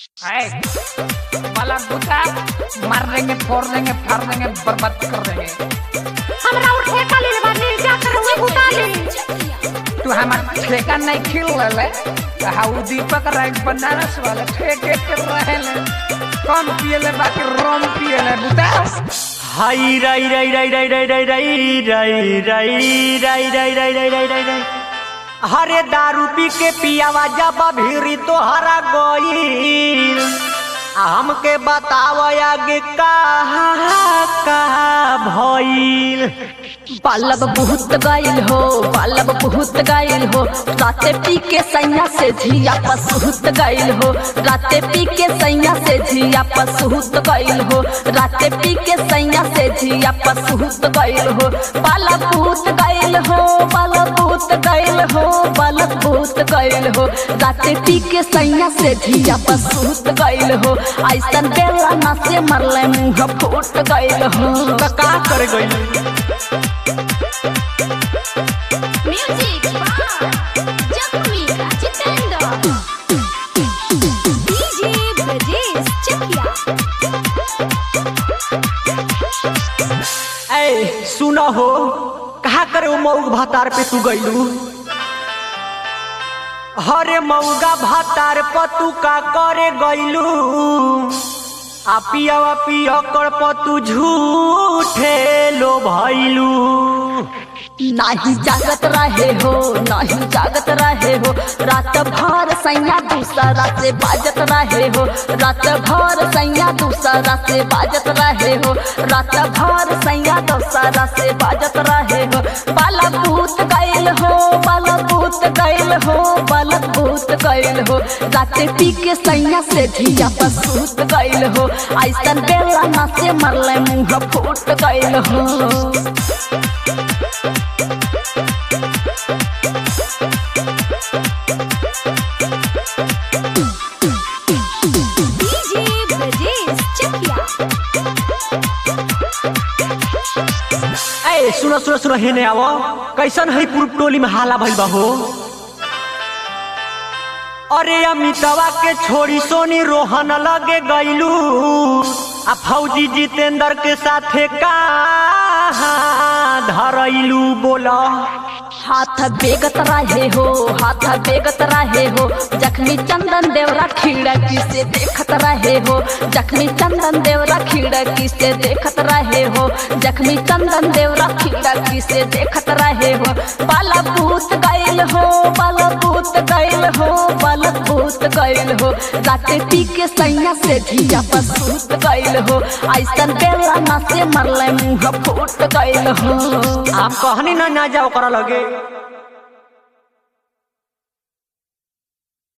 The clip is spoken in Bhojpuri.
ऐ, वाला बूटा मार देंगे फोड़ देंगे फाड़ देंगे बर्बाद कर देंगे हमरा और ठेका ले लेबा ले जा कर उहे बुता ले तू हमार ठेका नहीं खिल ले हाउ दीपक राय बनारस वाले ठेके के रहे ले कम पिए ले बाकी रोम पिए ले बूटा हाई राई राई राई राई राई राई राई राई राई राई राई राई राई राई राई राई हरे दारू पी के पियावा जब भीरी तो हरा गईल आ हमके बताव आगे का का भइल बालब बहुत गाइल हो बालब बहुत गाइल हो राते पी के सैया से झिया पसहुत गाइल हो राते पी के सैया से झिया पसहुत गाइल हो राते पी के सैया से झिया पसहुत गाइल हो बालब बहुत गाइल हो बालब बहुत गाइल हो बालब बहुत गाइल हो राते पी के सैया से झिया पसहुत गाइल हो ऐसन बेला ना से मरले मुंह फूट गाइल हो त का कर गईल म्यूजिक बार जख्मी जितेंद्र डीजे ब्रजेश चकिया ऐ सुन हो कहा करे वो मऊग भातार पे तू गईलू हरे मऊगा भातार पर तू का करे गईलू आ पियावा पिया कर पर तू झूठे लो भइलू नाही जागत रहे हो नाही जागत रहे हो रात भर सैया दूसरा से बाजत रहे हो रात भर सैया दूसरा से बाजत रहे हो रात भर सैया दूसरा से बाजत रहे हो बाला भूत गैल हो बाला भूत गैल हो बाला भूत गैल हो राते पी के सैया से धिया पसूत गैल हो ऐसन बेला ना से मरले मुंह फूट गैल हो डीजे ब्रजेश चकिया ऐ सुनो सुनो सुनो हेने आवो कैसन है पूर्व टोली में हाला भइल बा हो अरे अमितवा के छोड़ी सोनी रोहन लगे गईलू आ फौजी जितेंद्र के साथे का धरैलू बोला हाथ बेगत रहे हो हाथ बेगत रहे हो जखमी चंदन देवरा खिड़की से देखत रहे हो जखमी चंदन देवरा खिड़की से देखत रहे हो जखमी चंदन देवरा खिड़की से देखत रहे हो बाला भूत गैल हो बाला भूत गैल हो बाला भूत गैल हो राते पी के सैया से धिया पसूत गैल हो ऐसन बेला ना से मरले मुंह फूट गैल हो आप कहनी ना ना जाओ करा लगे